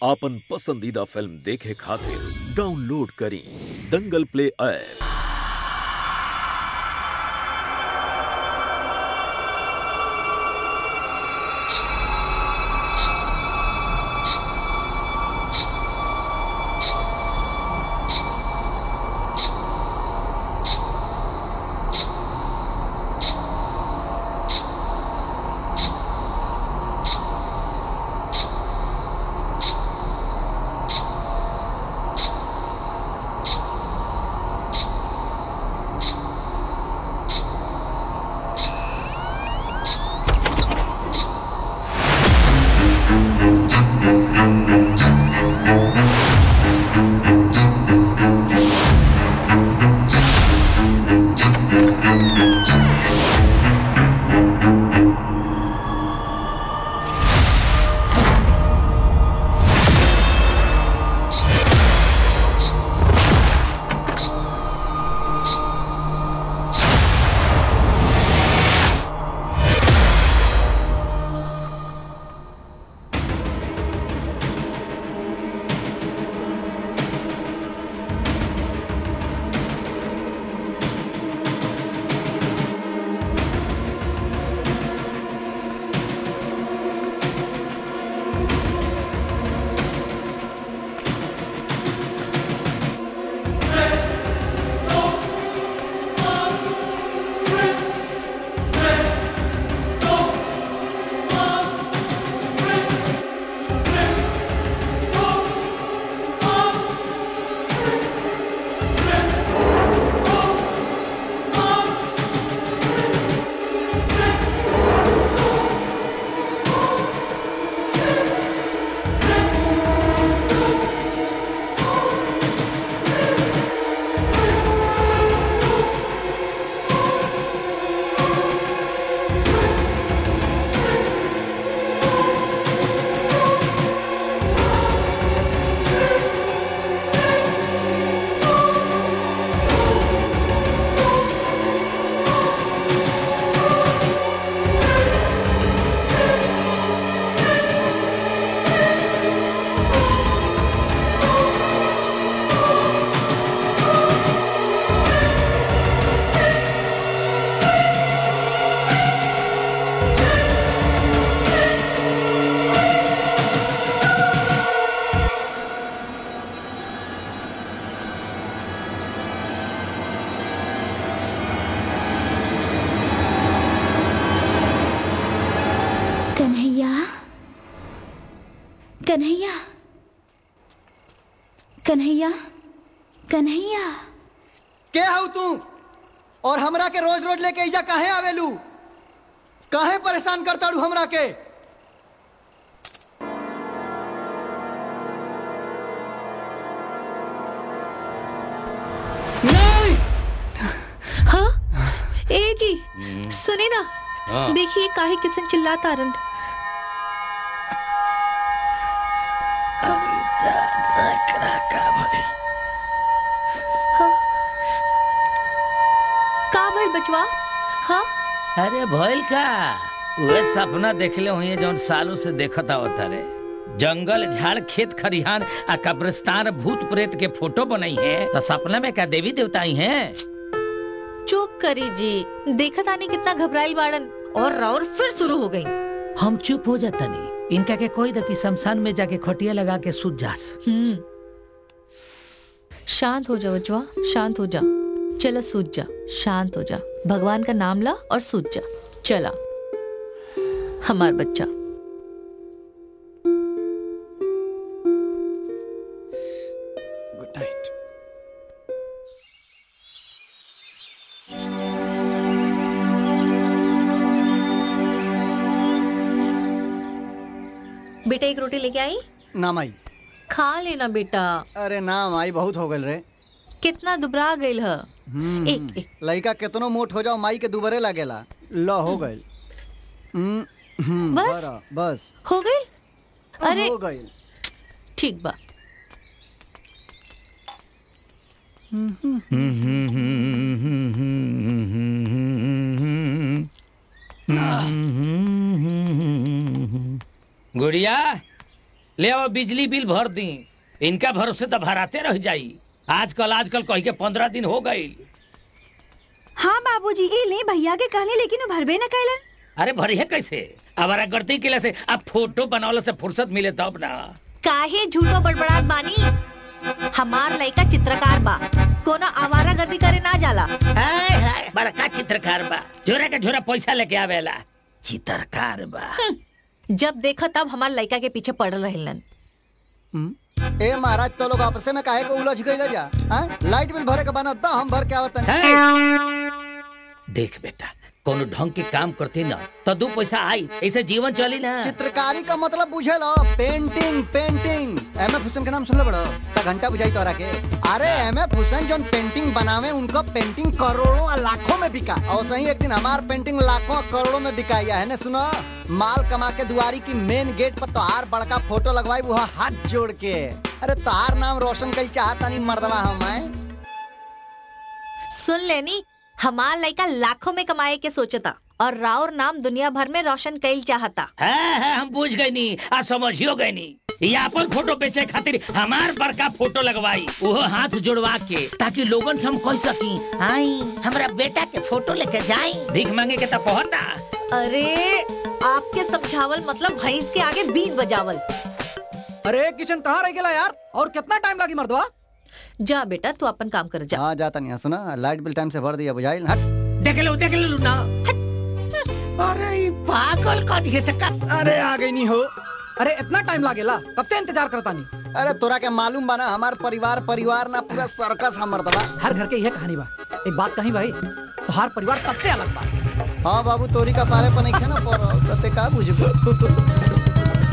आपन पसंदीदा फिल्म देखे खातिर डाउनलोड करी दंगल प्ले ऐप कन्हैया कन्हैया कन्हैया कन्हैया के हऊ तू और हमरा के रोज रोज लेके इजा काहे आवेलू काहे परेशान करताड़ू हमरा के नहीं हाँ ए जी सुने ना देखिए काहे किसन चिल्लाता रन का भइल बचवा हाँ अरे भइल का उहे सपना देखले हुई जौन सालों से देखत आवत रे जंगल झाड़ खेत खरिहान आ कब्रिस्तान भूत प्रेत के फोटो बनाई है तो सपना में का देवी देवता आई हैं चुप करी जी देखत आनी कितना घबराइल बाड़न और राउर फिर शुरू हो गई हम चुप हो जाता नहीं इनका के कोई दकी शमशान में जाके खटिया लगा के सूत जास हम्म शांत हो जा बचवा शांत हो जा चला सूझ जा शांत हो जा भगवान का नाम ला और सूझ जा चला हमार बच्चा गुड नाइट बेटा एक रोटी लेके आई ना माई खा लेना बेटा अरे ना माई बहुत हो गल रे कितना दुबरा गइल ह एक एक लड़का केतनो मोट हो जाओ माई के दुबरे लागेला ल हो गइल हम्म, हम्म, बस? बरा, बस हो गई अरे हो गइल ठीक बा गुड़िया ले आओ बिजली बिल भर दी इनका भरोसे तो भराते रह जाई आजकल आजकल कही के पंद्रह दिन हो गई हाँ बाबूजी ए ले भैया के कहले लेकिन वो भरबे न कैलन अरे भरी है कैसे हमारा गलती के से अब फोटो बनावला से फुर्सत मिले तब ना काहे झूठो बड़बड़ात बानी हमार लइका चित्रकार बा कोनो आवारा गर्दी करे ना जाला हाय हाय बड़का चित्रकार बा झोरा के झोरा पैसा लेके आवेला चित्रकार बा जब देखो तब हमार लइका के पीछे पड़ल रहलन ए महाराज तो लोग आपस में काहे को उलझ गइल जा हां लाइट बिल भरे के बना द हम भर के आवत देख बेटा कोनो ढंग के काम करते ना तो दो पैसा आई ऐसे जीवन चली ना चित्रकारी का मतलब बुझे लो painting painting M F Hussain का नाम सुन लो बड़ो ता घंटा बुझाई तोरा के अरे एम एफ हुसैन जोन पेंटिंग बनावे उनका पेंटिंग करोड़ों और लाखों में बिका और सही एक दिन हमार पेंटिंग लाखों और करोड़ों में बिकाई है ना सुनो माल कमा के दुआरी की मेन गेट पर तोहार बड़का फोटो लगवाई वो हाथ जोड़ के अरे तोहार नाम रोशन कई चाहता नहीं मर्दवा हम हैं सुन लेनी हमार लइका लाखों में कमाए के सोचता और राउर नाम दुनिया भर में रोशन कईल चाहता है है हम बुझ गए नी आ समझियो गए नी ये अपन फोटो बेचे खातिर हमार बड़का फोटो लगवाई वो हाथ जोड़वा के ताकि लोगन से हम कह सकी आई हमरा बेटा के फोटो लेके जाई भीख मांगे के तो कहता अरे आपके समझावल मतलब भैंस के आगे बीन बजावल अरे किचन कहाँ रह गया यार और कितना टाइम लगी मर्दवा जा बेटा तू अपन काम कर जा हाँ जाता नहीं सुना लाइट बिल टाइम से भर दिया बुझाइल हट देख लो देख लो ना अरे ये पागल का दिखे से का अरे आ गई नहीं हो अरे इतना टाइम लागेला कब से इंतजार करता नहीं अरे तोरा के मालूम बना हमार परिवार परिवार ना पूरा सर्कस हमर दबा हर घर के यह कहानी बा एक बात कही भाई तो हर परिवार सबसे अलग बा हाँ बाबू तोरी का पारे पर नहीं खे ना पर तते का बुझबो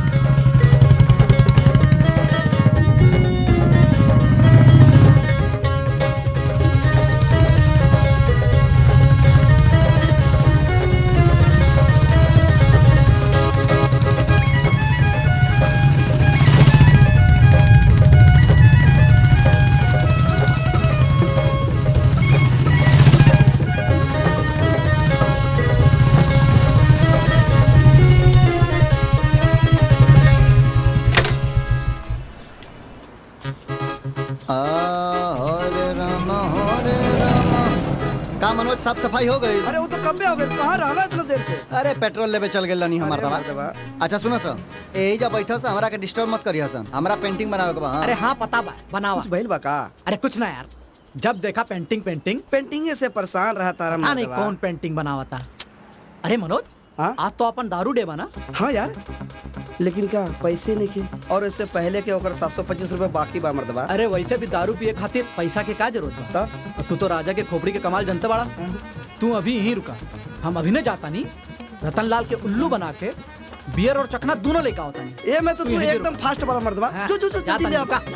आ, हरे राम हरे राम का मनोज साफ सफाई हो गई अरे वो तो कब हो गए कहाँ रहला इतना देर से अरे पेट्रोल लेवे चल गेल नहीं हमार अरे दवा मर्दवा। अच्छा सुनो सर यही जा बैठो से हमरा के डिस्टर्ब मत करियो सन हमरा पेंटिंग बनावे के बा हाँ। अरे हाँ पता बा बनावा कुछ भइल बा का अरे कुछ ना यार जब देखा पेंटिंग पेंटिंग पेंटिंग से परेशान रहा तारा हाँ नहीं मर्दवा। कौन पेंटिंग बनावता अरे मनोज हाँ? आज तो अपन दारू डे बना हाँ यार लेकिन क्या पैसे नहीं के और इससे पहले के ओकर सात सौ पच्चीस रूपए बाकी बा मर्दबा अरे वैसे भी दारू पिए खातिर पैसा के का जरूरत बा और तू तो राजा के खोपड़ी के कमाल जनता बड़ा तू अभी यहीं रुका हम अभी न जाता नहीं रतन लाल के उल्लू बना के बियर और चखना दोनों लेकर होता नहीं ये मैं तो तू यहीं एकदम फास्ट वाला मर्दबा जो जो जो जल्दी ले आ बा।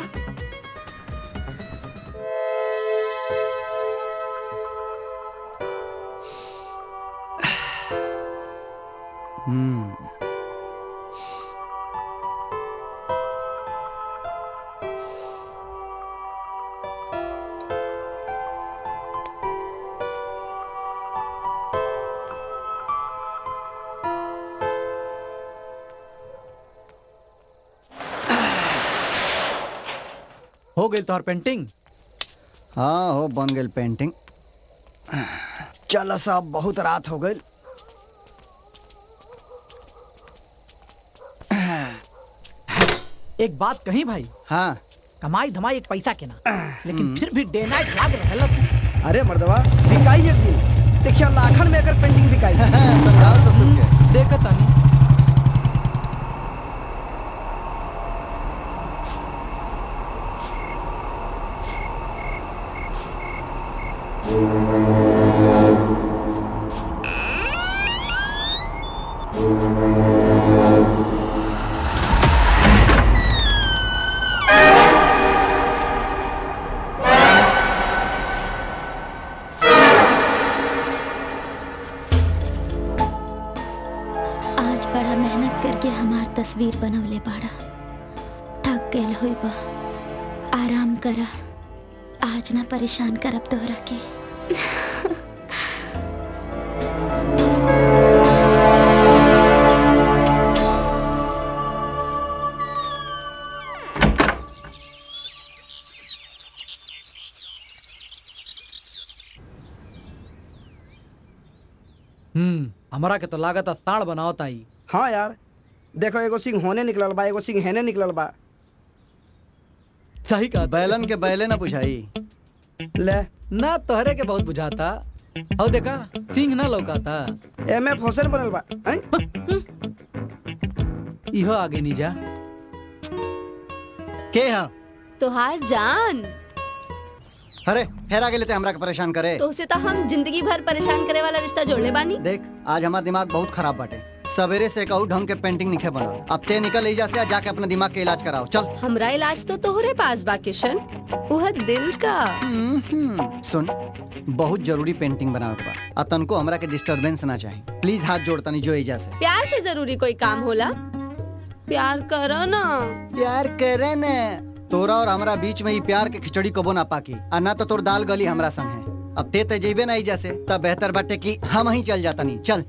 हो गई तोहर पेंटिंग हाँ हो बन गेल पेंटिंग चल साहब बहुत रात हो गई एक बात कही भाई हाँ कमाई धमाई एक पैसा के ना लेकिन फिर भी डे नाइट याद रहला तू। अरे मर्दबा बिकाई एक दिन देखिए लाखन में अगर पेंटिंग बिकाई समझाओ ससुर के देखत तानी आज बड़ा मेहनत करके हमार तस्वीर बनवले बाड़ा थक गए होई बा आराम करा आज ना परेशान करब तोहरा के हमारा के तो लागत है साड़ बनाओ ताई हाँ यार देखो एगो सिंह होने निकलल बा एगो सिंह हेने निकलल बा सही कहा बैलन के बैले ना बुझाई ले ना तोहरे के बहुत बुझाता और देखा सिंह ना लौकाता एम एफ हुसैन बनल बा हैं? इहो आगे नहीं जा के हा तोहार जान अरे फेरा के लेते हमरा के परेशान करे तो उसे तो हम जिंदगी भर परेशान करे वाला रिश्ता जोड़ले बानी देख आज हमार दिमाग बहुत खराब बाटे सवेरे से कहू ढंग के पेंटिंग निखे बनल अब ते निकल एजा से आ जाके अपने दिमाग के इलाज कराओ चल हमरा इलाज तो तोहरे पास बा किशन वह दिल का हम्म, सुन बहुत जरूरी पेंटिंग बनावे के बा आ तनको हमरा के डिस्टरबेंस ना चाही प्लीज हाथ जोड़ तनी जो एजा से प्यार से जरूरी कोई काम होला प्यार करो ना प्यार करे ने तोरा और हमरा बीच में ही प्यार के खिचड़ी कबो ना पाकी आ ना तो तोर दाल गली हमरा संग है अब ते ते जेबे ना एजा से तब बेहतर बाटे कि हम ही चल जाता नहीं चल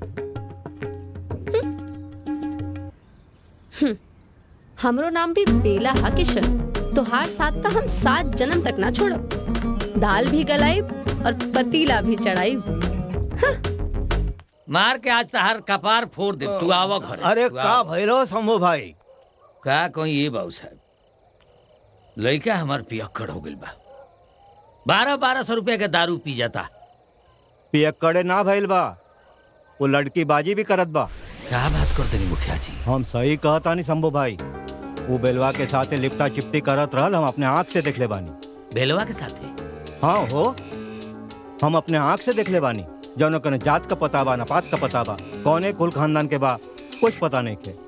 हमरो नाम भी बेला हा किशन तोहार साथ तो हम सात जन्म तक ना छोड़ब दाल भी गलाइब और पतीला भी चढ़ाइब मार के आज तहार कपार फोड़ दे तू आवा घर अरे का भैरो शंभू भाई का कोई ये बाबू साहब लड़का हमार पियक्कड़ हो गइल बा बारह बारह सौ रुपया के दारू पी जाता पियक्कड़े ना भइल बा वो लड़की बाजी भी करत बा क्या बात करते नहीं मुखिया जी हम सही कहता नहीं शंभू भाई वो बेलवा के साथे लिपटा चिपटी करत रहल हम अपने आँख से देख ले बानी बेलवा के साथे हाँ हो हम अपने आँख से देख ले बानी जौन कने जात का पता बा ना पात का पता बा कौने कुल खानदान के बा कुछ पता नहीं के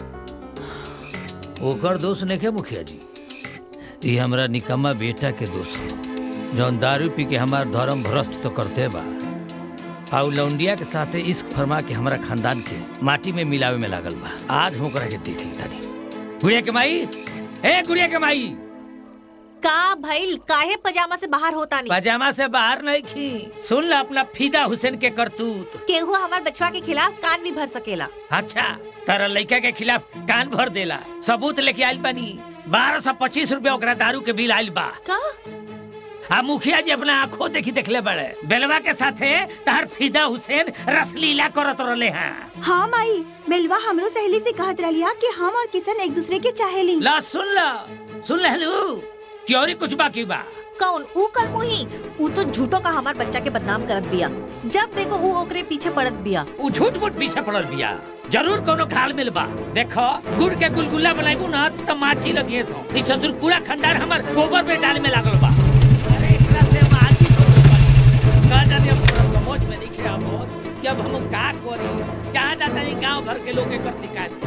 ओकर दोष नहीं के मुखिया जी ये हमरा निकम्मा बेटा के दोष हो जौन दारू पी के हमार धर्म भ्रष्ट तो करते बा आउ लौंडिया के साथे इश्क फरमा के हमारा खानदान के माटी में मिलावे में लागल बा आज हो के देख ली तानी गुड़िया के माई ए गुड़िया के माई का भइल काहे पजामा से बाहर होता नहीं पजामा से बाहर नहीं खी सुन ला अपना फीदा हुसैन के करतूत केहू हमार बचवा के खिलाफ कान भी भर सकेला अच्छा तारा लड़का के खिलाफ कान भर देला सबूत लेके आइल बानी बारह सौ पच्चीस रूपया ओकरा दारू के बिल आइल बा का आ मुखिया जी अपना आंखों देखी देखले बड़े बेलवा के साथे तार फीदा हुसैन रसलीला करत रहले हैं हाँ माई बेलवा हमरो सहेली से कहत रहिया कि हम और किशन एक दूसरे के चाहेली ला सुन ला सुन लहलू क्योरी कुछ बाकी बा कौन ऊ कल मुही ऊ तो झूठो का हमार बच्चा के बदनाम करत बिया जब देखो ऊ ओकरे पीछे पड़त बिया उ झूठ मूठ पीछे पड़ल बिया जरूर कोनो घाल मिल बा देखो गुड़ के गुलगुला बनाइबू ना त माछी लगिए सो ई ससुर पूरा खंडार हमर गोबर में डाल में लागल बा अरे एकरा से हम आज ही छोड़ पानी का जाने अब पूरा समझ में नहीं खे आवत कि अब हम का करी जहाँ जाता नहीं गांव भर के लोग एकर शिकायत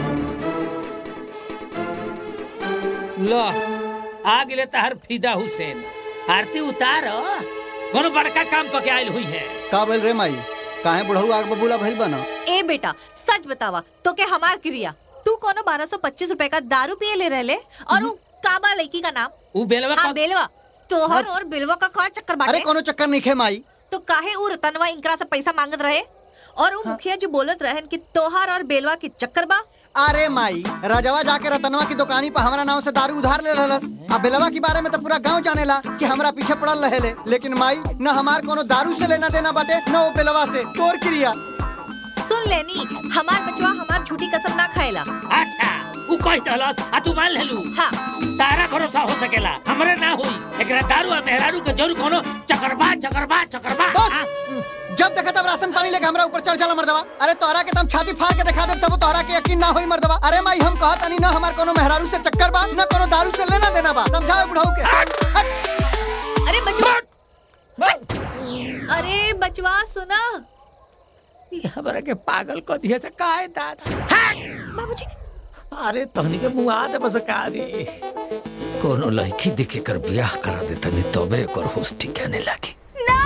लो आ गेले तहर फीदा हुसैन आरती उतार कोनो बड़का काम क के आइल हुई है का बोल रे माई काहे बुढ़ऊ आग बबूला भइल बना ए बेटा सच बतावा तो के हमार क्रिया तू कोनो बारह सौ पच्चीस रूपए का दारू पिए ले रहले और ऊ काबा लड़की का नाम उ बेलवा हाँ का बेलवा तोहर और बेलवा का का चक्कर अरे बाटे कोनो चक्कर नहीं खे माई तो काहे ऊ रतनवा इनकरा से पैसा मांगत रहे और ऊ मुखिया जो बोलत रहन कि तोहार और बेलवा के चक्कर बा अरे माई राजवा जाके रतनवा की दुकानी पर हमारा नाव से दारू उधार ले रहलस अब बेलवा के बारे में तो पूरा गांव जानेला कि हमरा पीछे पड़ल रहेले लेकिन माई न हमार कोनो दारू से लेना देना बाटे न वो बेलवा से तोर क्रिया सुन लेनी हमार बचवा हमार झूठी कसम ना खाएला अच्छा उ कह दहलस आ तू मान लेलू हाँ तारा भरोसा हो सकेला हमरे ना होई एकरा दारू आ मेहरारू के जरूर कोनो चकरबा चकरबा चकरबा बस हाँ? जब देखा तब राशन पानी लेके हमरा ऊपर चढ़ जाला मर्दवा अरे तोहरा के तम छाती फाड़ के दिखा दे तब तोहरा के यकीन ना होई मर्दवा अरे माई हम कहत नहीं ना हमार कोनो मेहरारू से चक्कर बा न कोनो दारू से लेना देना बा समझाओ बुढ़ऊ के हट। अरे बचवा अरे बचवा सुना ई हमरा के पागल क दिए से काहे दादा बाबूजी अरे तहनी के मुंह आ दे बस कारी कोनो लड़की देखे कर ब्याह करा दे तनी तबे एकर होश ठिकाने लागी ना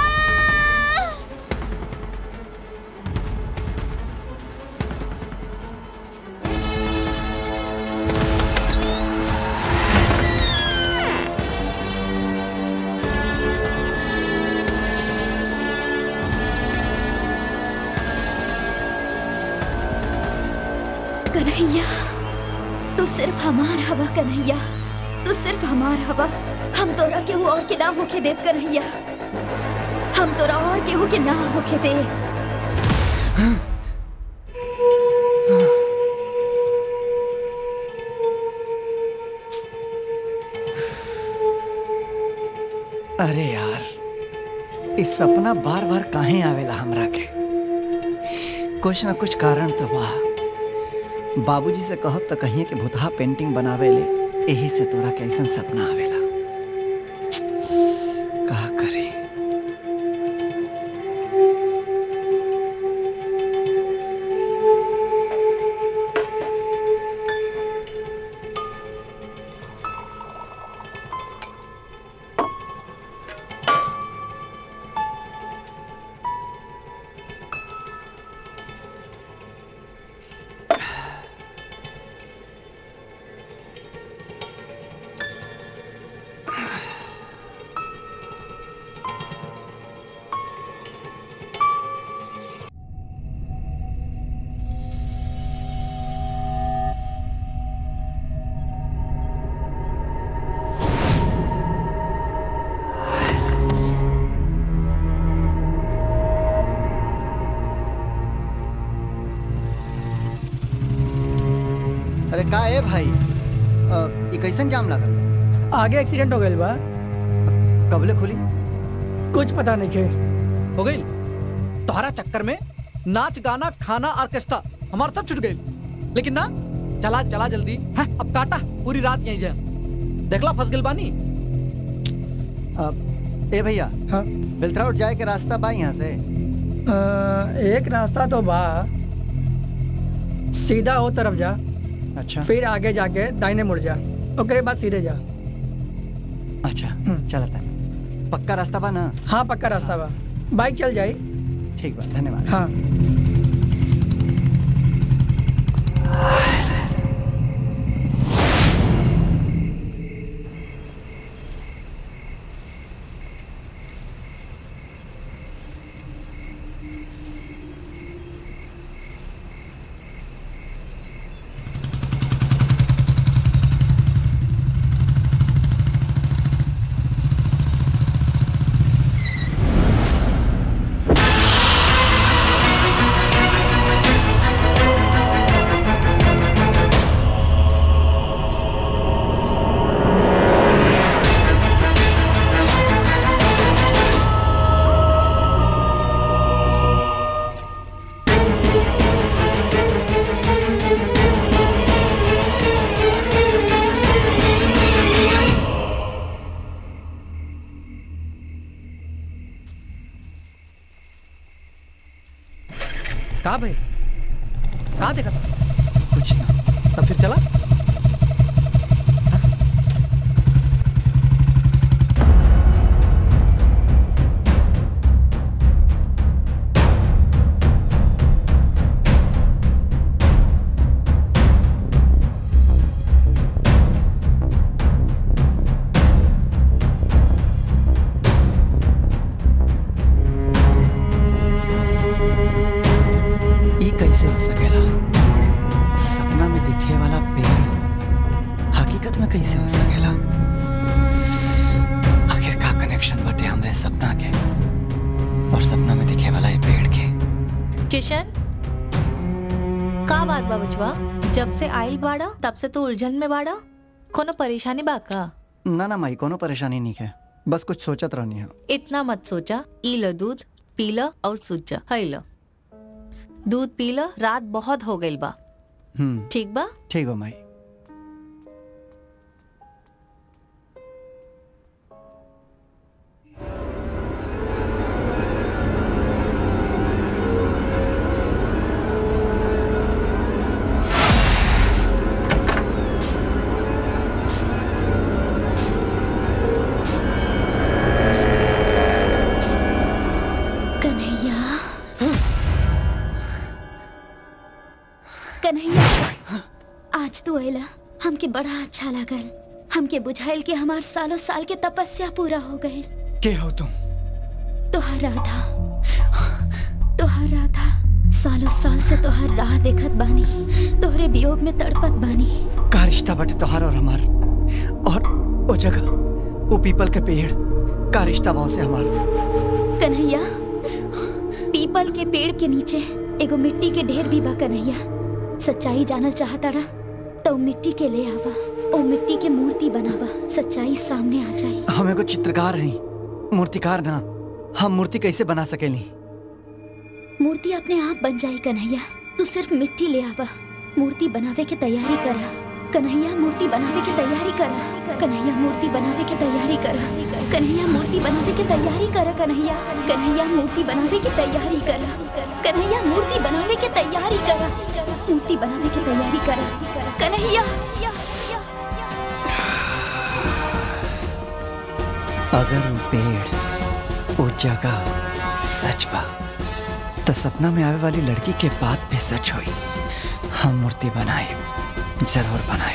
कन्हैया तू सिर्फ हमार हवा कन्हैया तू सिर्फ हमार हवा हम तोरा केहू और के ना होके देव कन्हैया हम तोरा और केहू के ना होके दे अरे यार इस सपना बार बार काहे आवेला हमरा के कुछ ना कुछ कारण तो बा बाबूजी से कहब तो कहिए कि भूतहा पेंटिंग बनावे ले यही से तोरा के ऐसन सपना आवेला का करी अरे का है भाई अ, ये कैसन जाम लागल आगे एक्सीडेंट हो गई बा कबले खुली कुछ पता नहीं के हो गई तोहरा चक्कर में नाच गाना खाना ऑर्केस्ट्रा हमारा सब छूट गई लेकिन ना चला चला जल्दी है अब काटा पूरी रात यहीं जा देखला फंस गइल बानी अ, ए भैया हाँ बिलथराउट जाए के रास्ता बा यहाँ से अ, एक रास्ता तो बा सीधा हो तरफ जा अच्छा फिर आगे जाके दाहिने मुड़ जा ओकरे बाद सीधे जा अच्छा चला था पक्का रास्ता बा ना हाँ पक्का रास्ता बा बाइक चल जाई ठीक बा धन्यवाद हाँ कहा भाई कहा देखा था कुछ ना तब फिर चला ई कैसे हो सकेला सपना में दिखे वाला पेड़ हकीकत में कैसे हो सकेला आखिर का कनेक्शन बटे हमरे सपना के और सपना में दिखे वाला ये पेड़ के किशन का बात बा बचवा जब से आइल बाड़ा तब से तो उलझन में बाड़ा कोनो परेशानी बा का ना ना माई कोनो परेशानी नहीं है बस कुछ सोचत रहनी है इतना मत सोचा ई लो दूध पी लो और सूझ जा है लो दूध पी लो रात बहुत हो गई बा हम्म ठीक बा ठीक हो माई कन्हैया कन्हैया आज तू अला हमके बड़ा अच्छा लागल हमके बुझाइल कि हमार सालों साल के तपस्या पूरा हो गए के हो तुम तोहार राधा तोहार राधा सालों साल से तोहार राह देखत बानी तोहरे वियोग में तड़पत बानी का रिश्ता बटे तोहार और हमार और वो जगह वो पीपल के पेड़ का रिश्ता भाव से हमार कन्हैया पीपल के पेड़ के नीचे एगो मिट्टी के ढेर भी बा कन्हैया सच्चाई जानल चाहता रहा तो मिट्टी के ले आवा ओ मिट्टी के मूर्ति बनावा सच्चाई सामने आ जाई हम एगो चित्रकार हैं मूर्तिकार ना हम मूर्ति कैसे बना सकेली मूर्ति अपने आप बन जाई कन्हैया तू सिर्फ मिट्टी ले आवा मूर्ति बनावे के तैयारी करा कन्हैया मूर्ति बनावे के तैयारी करा कन्हैया मूर्ति बनावे के तैयारी करा कन्हैया मूर्ति बनावे के तैयारी करा कन्हैया कन्हैया मूर्ति बनावे के तैयारी करा कन्हैया मूर्ति बनावे के तैयारी करा मूर्ति बनावे के तैयारी करा कन्हैया अगर वो पेड़ वो जगह सच बा तो सपना में आवे वाली लड़की के बात भी सच हुई हम मूर्ति बनाए जरूर बनाए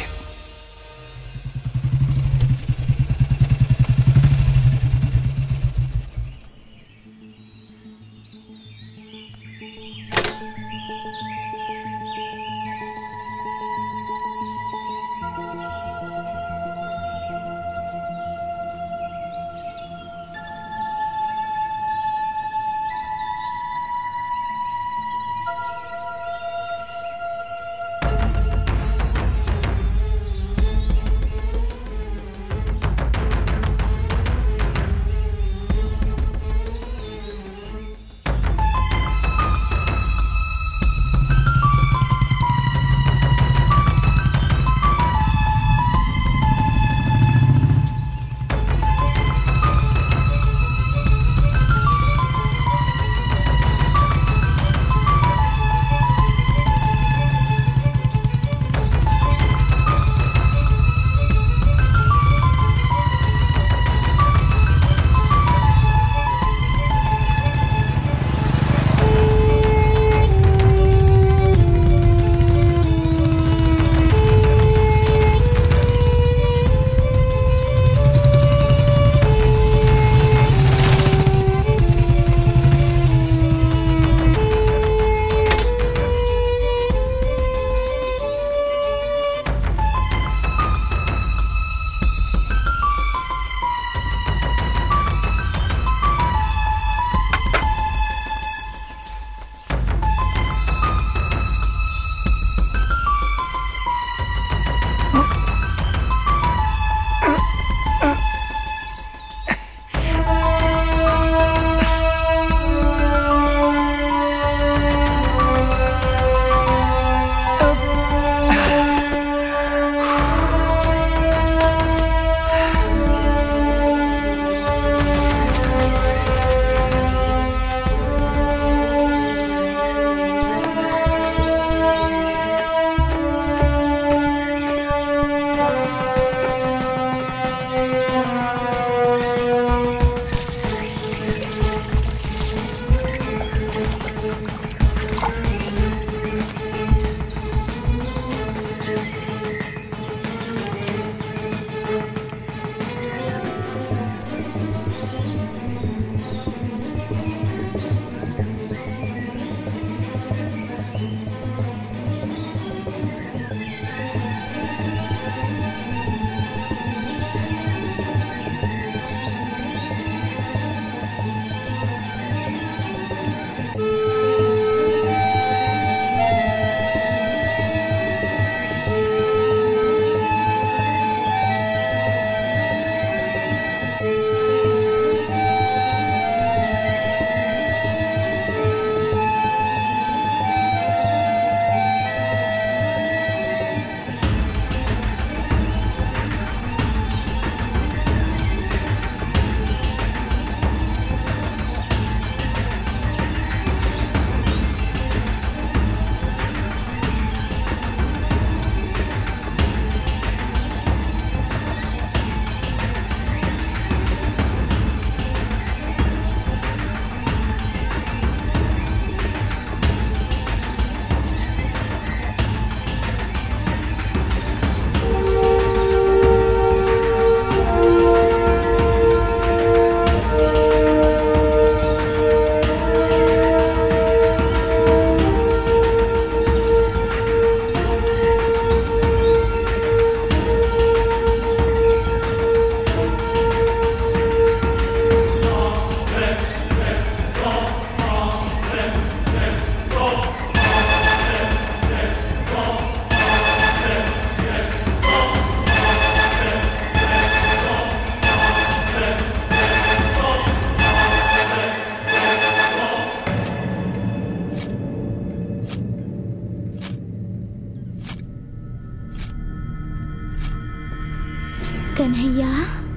कन्हैया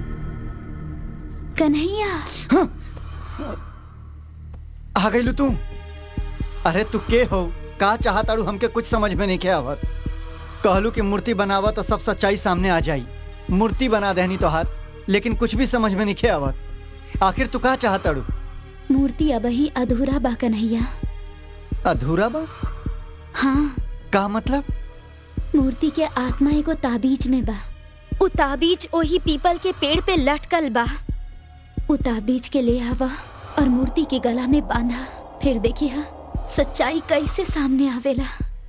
कन्हैया आ गई तू अरे तू के हो का चाहताड़ू हमके कुछ समझ में नहीं के आवत कहलू कि मूर्ति बनावा तो सब सच्चाई सामने आ जाई मूर्ति बना देनी तोहार लेकिन कुछ भी समझ में नहीं के आवत आखिर तू का चाहताड़ू मूर्ति अब ही अधूरा बा कन्हैया अधूरा बा हाँ का मतलब मूर्ति के आत्मा एगो ताबीज में बा उ ताबीज ओही पीपल के पेड़ पे लटकल बा उ ताबीज के ले आवा और मूर्ति के गला में बांधा फिर देखिए सच्चाई कैसे सामने आवेला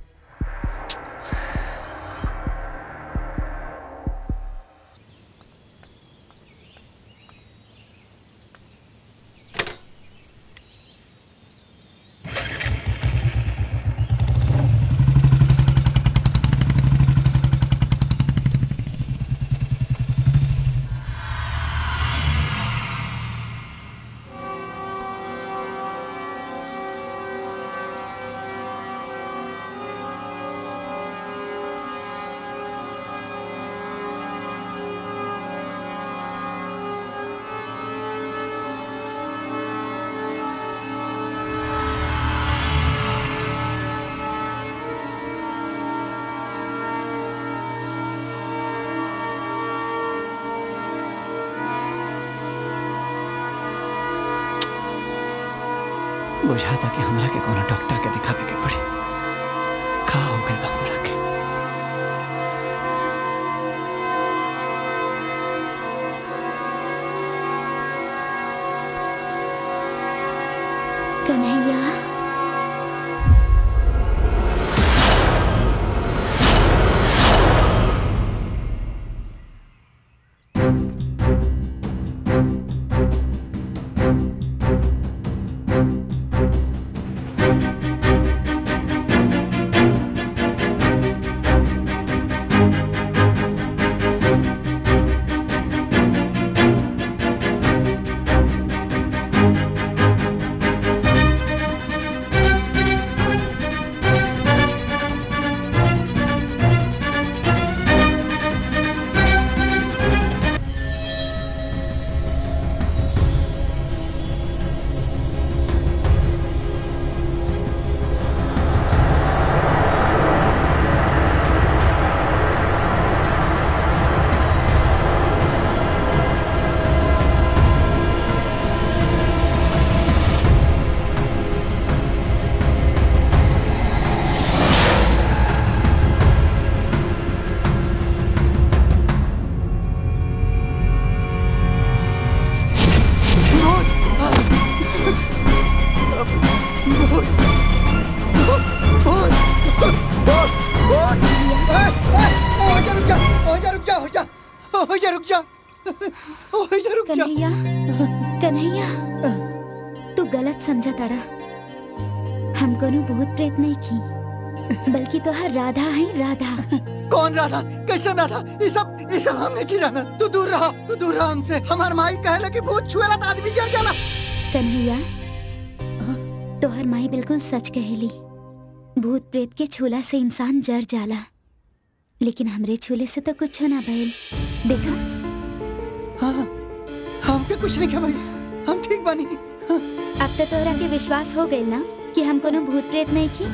बुझाता कि हमरा के कोनो डॉक्टर के दिखावे के पड़ी का हो गइल बा हमरा के कन्हैया कन्हैया कन्हैया तू गलत समझा तड़ा हम कोनो भूत प्रेत नहीं की बल्कि तो हर राधा है राधा कौन राधा कैसे राधा ये सब ये सब हमने की जाना तू दूर रहा तू दूर रहा हमसे हमार माई कहला कि भूत छुएला तो आदमी जल जाला कन्हैया तोहर माई बिल्कुल सच कहेली भूत प्रेत के छूला से इंसान जर जाला लेकिन हमरे छूले से तो कुछ ना भइल देखा हाँ हमके कुछ नहीं क्या भाई हम ठीक बानी अब तो तोहरा के विश्वास हो गइल ना कि हम कोनो भूत प्रेत नहीं की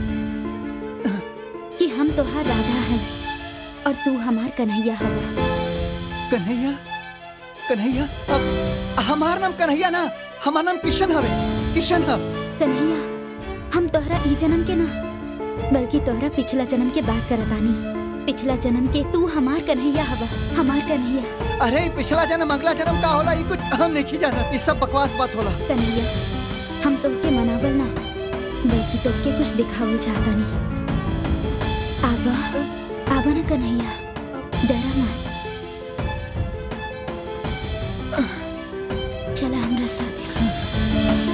कि हम तोहार राधा हैं और तू हमार कन्हैया हवा कन्हैया कन्हैया अब हमार नाम कन्हैया ना हमार नाम किशन हवे किशन हव कन्हैया हम तोहरा ई जन्म के ना बल्कि तोहरा पिछला जन्म के बात करतानी पिछला जन्म के तू हमार कन्हैया हवा हमार कन्हैया अरे ई पिछला जन्म अगला जन्म का होला ये कुछ हम नहीं जाना ये सब बकवास बात होला कन्हैया हम तोहके मनावल ना बल्कि तोहके कुछ दिखावल चाहता नहीं आवा आवा ना कन्हैया डरा मत चला हमरा साथे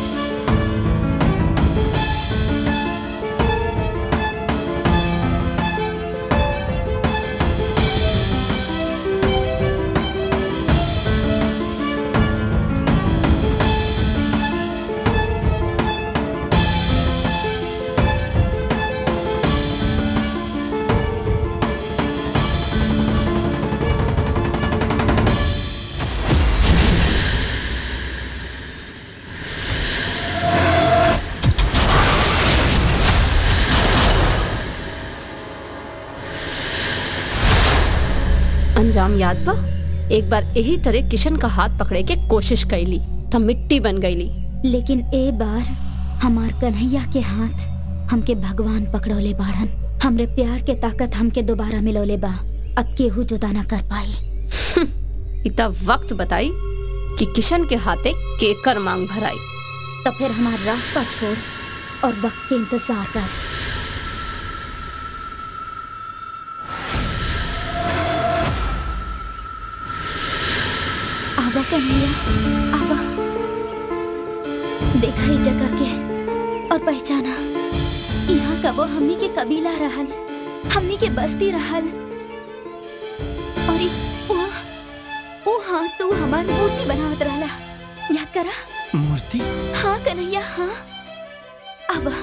अंजाम याद बा एक बार यही तरह किशन का हाथ पकड़े के कोशिश कैली तब मिट्टी बन गईली लेकिन ए बार हमार कन्हैया के हाथ हमके भगवान पकड़ोले बाड़न हमरे प्यार के ताकत हमके दोबारा मिलोले बा अब केहू जुदा ना कर पाई इतना वक्त बताई कि किशन के हाथे केकर मांग भराई तो फिर हमार रास्ता छोड़ और वक्त के इंतजार कर आवा कन्हैया आवा देखा ही जगह के और पहचाना यहाँ का वो हमनी के कबीला रहल हमनी के बस्ती रहल और ई वहाँ वो हाँ तू हमार मूर्ति बनावत रहला याद करा मूर्ति हाँ कन्हैया हाँ आवा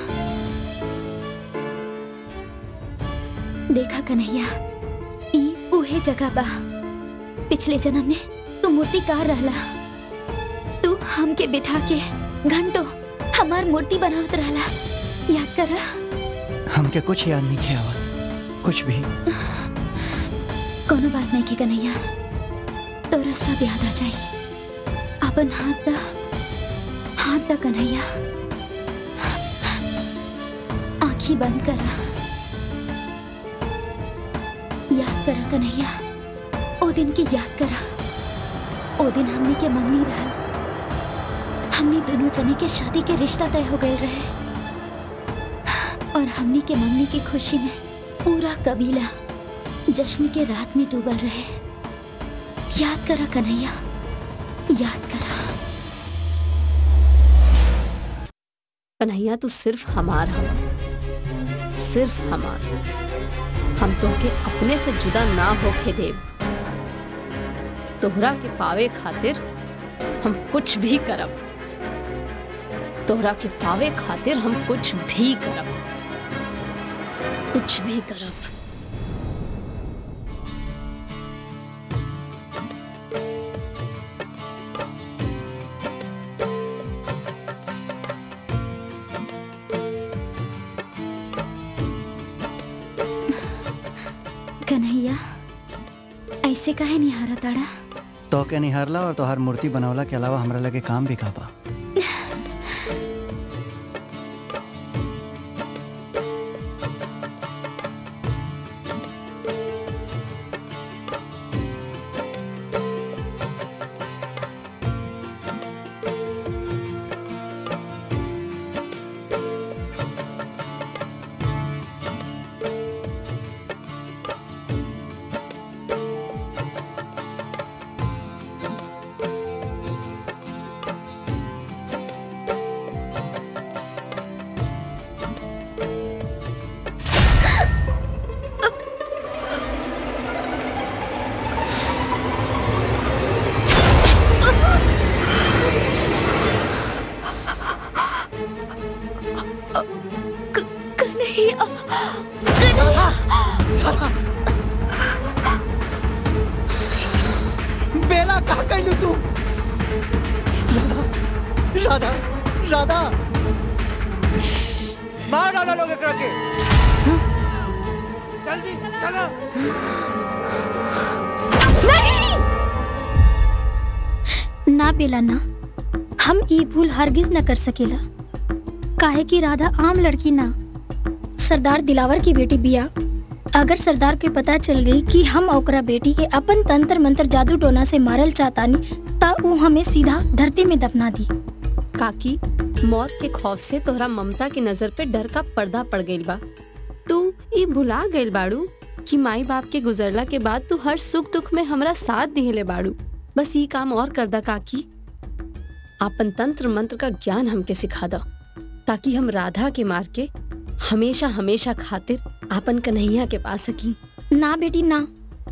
देखा कन्हैया ई उहे जगह बा पिछले जन्म में तू मूर्तिकार रहला तू हमके बिठा के घंटों हमार मूर्ति बनावत रहला याद करा हमके कुछ याद नहीं किया हुआ कुछ भी कोनो बात नहीं के कन्हैया तोरा सब याद आ जाई अपन हाथ दा हाथ दा कन्हैया आंखी बंद करा याद करा कन्हैया ओ दिन की याद करा ओ दिन हमने के मंगनी रहल हमने दोनों जने के शादी के रिश्ता तय हो गए रहे और हमने के मंगनी की खुशी में पूरा कबीला जश्न के रात में डूबल रहे याद करा कन्हैया याद करा कन्हैया तू सिर्फ हमार हम सिर्फ हमार हम तोहके अपने से जुदा ना होके देव तोहरा के पावे खातिर हम कुछ भी करब तोहरा के पावे खातिर हम कुछ भी करब कुछ भी करब कन्हैया ऐसे काहे नहीं हारा ताड़ा तो के निहारला और तोहार मूर्ति बनवला के अलावा हमरा लगे काम भी का बा कन्हैया बेला कहा कैलू तू राधा राधा मार डालो लोग एकरा के जल्दी चलो ना बेला ना हम ई भूल हरगिज न कर सकेला काहे कि राधा आम लड़की ना सरदार दिलावर की बेटी बिया अगर सरदार के पता चल गई कि हम ओकरा बेटी के अपन तंत्र मंत्र जादू टोना से मारल चाहतानी ता ऊ हमें सीधा धरती में दफना दी काकी मौत के खौफ से तोहरा ममता की नजर पे डर का पर्दा पड़ गइल बा तू ई भुला गइल बाड़ू कि माई बाप के गुजरला के बाद तू हर सुख दुख में हमरा साथ दिहले बाड़ू बस ई काम और कर दा काकी आपन तंत्र मंत्र का ज्ञान हमके सिखा दा ताकि हम राधा के मार के हमेशा हमेशा खातिर आपन कन्हैया के पा सकी ना बेटी ना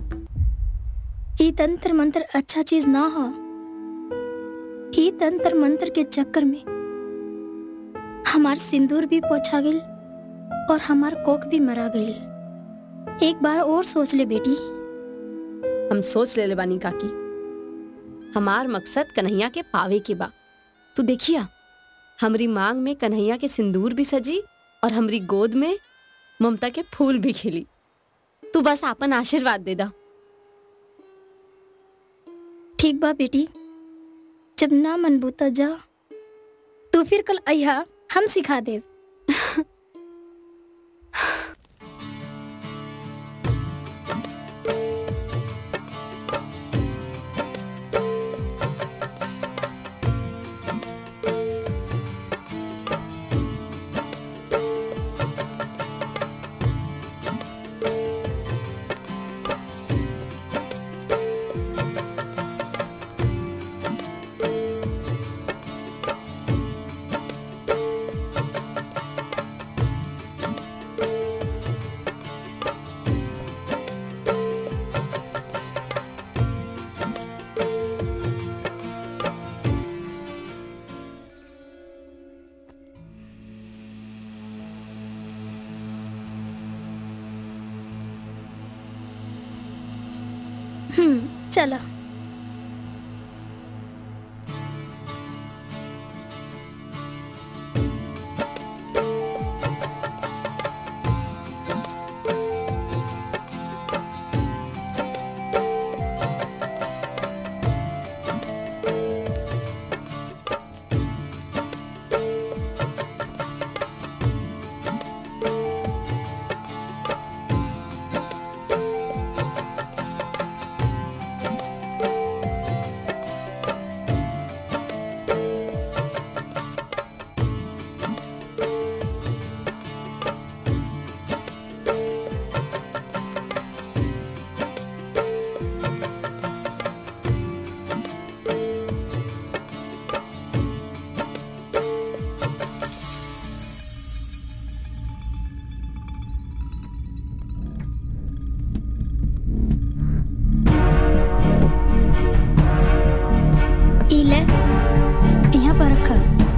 ई तंत्र मंत्र अच्छा चीज ना हो ई तंत्र मंत्र के चक्कर में हमार सिंदूर भी पोछा गइल और हमार कोक भी मरा गइल एक बार और सोच ले बेटी हम सोच ले बानी काकी हमार मकसद कन्हैया के पावे के बा तू देखिया हमरी मांग में कन्हैया के सिंदूर भी सजी और हमरी गोद में ममता के फूल भी खिली तू बस आपन आशीर्वाद दे दा ठीक बा बेटी जब ना मनबू त जा तो फिर कल अहिया हम सिखा देव हम्म चलो ई ले यहाँ पर रखा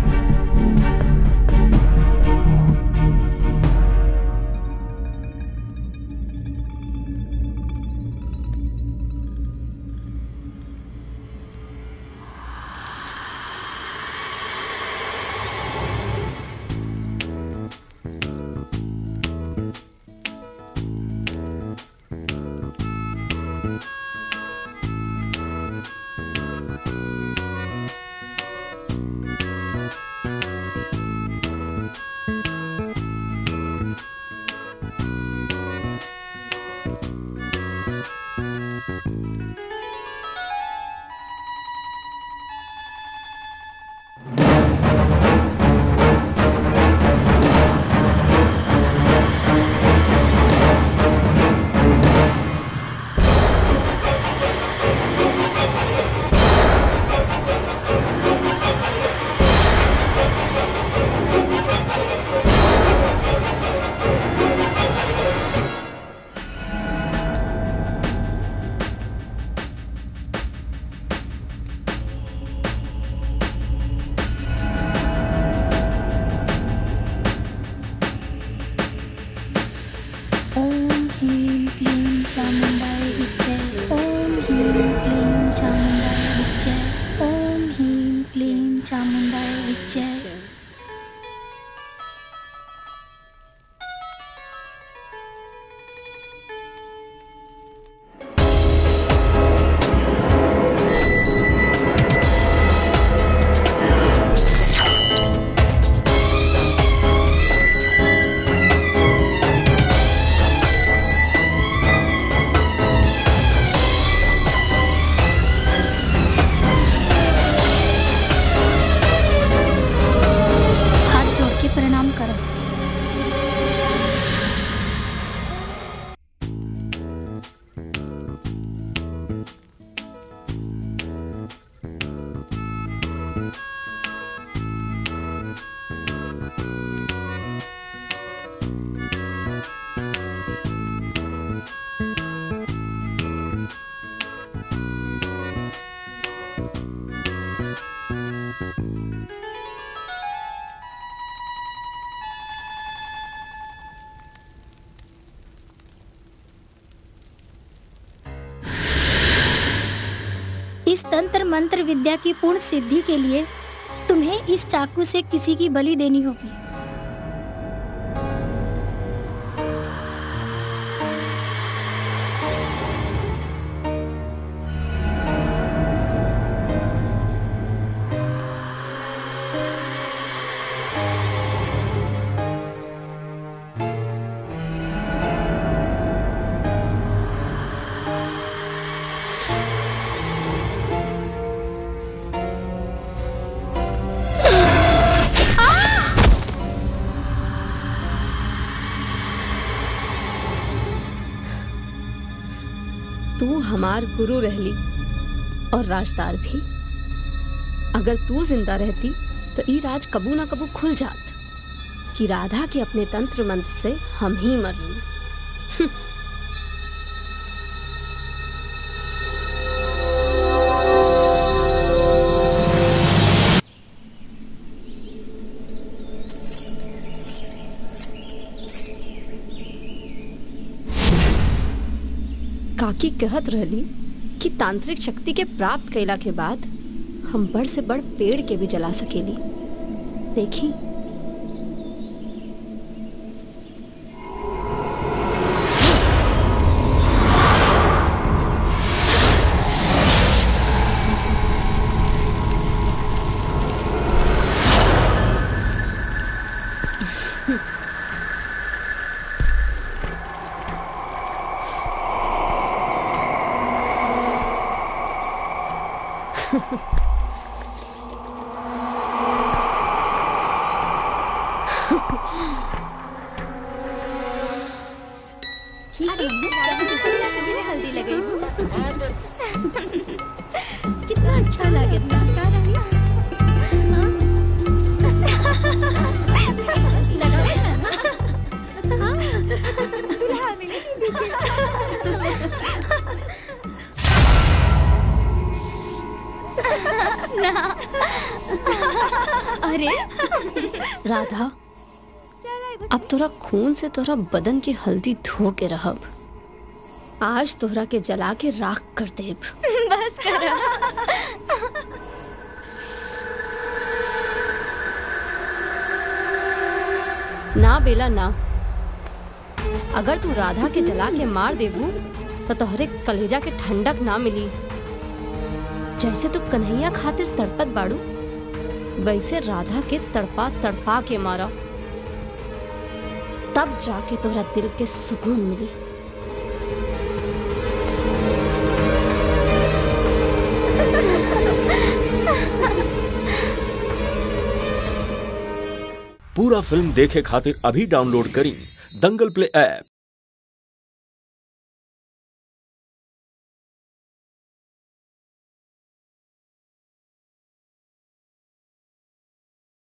ओम ह्रीं क्लीं चामुण्डाय विच्चे ओम ह्रीं क्लीं चामुण्डाय विच्चे ओम ह्रीं क्लीं चामुण्डाय विच्चे हाथ जोड़ के प्रणाम करो इस तंत्र मंत्र विद्या की पूर्ण सिद्धि के लिए तुम्हें इस चाकू से किसी की बलि देनी होगी हमार गुरु रहली और राजदार भी अगर तू जिंदा रहती तो ई राज कबू ना कबू खुल जात कि राधा के अपने तंत्र मंत्र से हम ही मरली काकी कहत रहली कि तांत्रिक शक्ति के प्राप्त कैला के बाद हम बड़ से बड़ पेड़ के भी जला सकेली देखी हल्दी लगी कितना अच्छा लगे अरे राधा अब तोरा खून से तोरा बदन की हल्दी धो के रहब आज तोहरा के जला के राख कर देब बस करो ना बेला ना अगर तू राधा के जला के मार देबू तो तोहरे कलेजा के ठंडक ना मिली जैसे तू कन्हैया खातिर तड़पत बाड़ू वैसे राधा के तड़पा तड़पा के मारा तब जाके तोहरा दिल के सुकून मिली पूरा फिल्म देखे खातिर अभी डाउनलोड करी दंगल प्ले ऐप